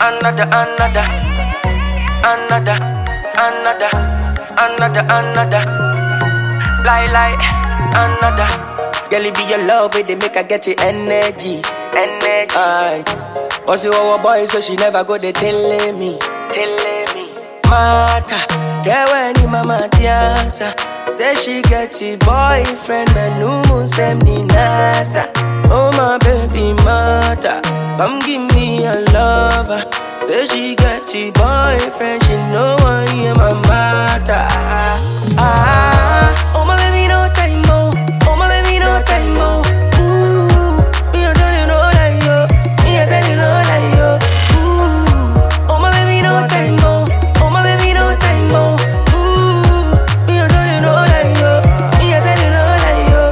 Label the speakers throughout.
Speaker 1: another, another, another, another, another, another. Lie, lie, another. Girl, it be your love, it they make her get the energy, energy. Aye. But see our boy, so she never go they telling me, telling me. Mata, yeah when ni mama tiasa. Say she get a boyfriend, but no moon send ni nasa. Oh my baby mata, come give me a lover. Say she get a boyfriend, she know I am my mata. Ah, oh my baby no time mo, oh my baby no time mo. Ooh, me I tell you no lie yo, me I tell you no lie yo. Ooh, oh my baby no time mo, oh my baby no time mo. Ooh, me I tell you no lie yo, me I tell you no lie yo.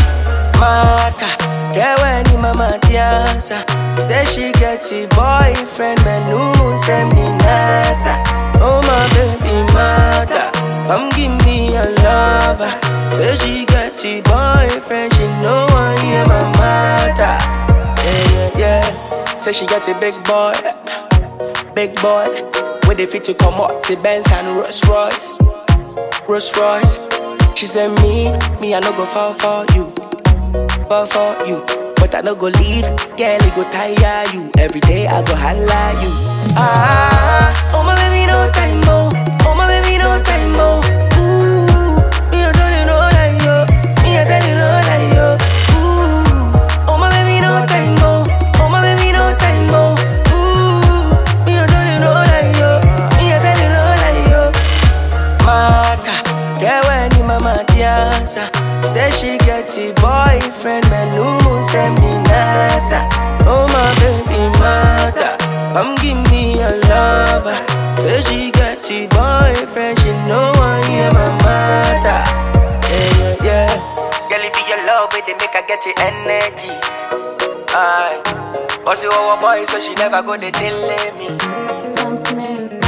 Speaker 1: Mata, yeah when ni mama tiasa. Say she get a boyfriend, but no moon send me nasa. Oh my baby mata, come give me a lover. Say she get a boyfriend, she know I am my mata. Yeah yeah yeah. Say she get a big boy, big boy. With the fit to come up to Benz and Rolls Royce, Rolls Royce. She said me, me I no go fall for you fall for you. But I no go leave, girl, it go tire you. Every day I go holla you. Ah, oh my baby, no time mo. Oh my baby, no time mo. Ooh, me I tell you no lie yo. Me I tell you no lie yo. Ooh, oh my baby, no time mo. Oh my baby, no time mo. Ooh, me I tell you no lie yo. Me I tell you no lie yo. Mata, yeah when ni mama tiasa. Say she get a boyfriend, man no moon send me nasa. Oh my baby mata, come give me a lover. Say she get a boyfriend, she know I am my mata. Yeah yeah yeah. Girl, it be your love, it they make her get the energy. Aye. But see our boy, so she never go they telling me.
Speaker 2: Some snare.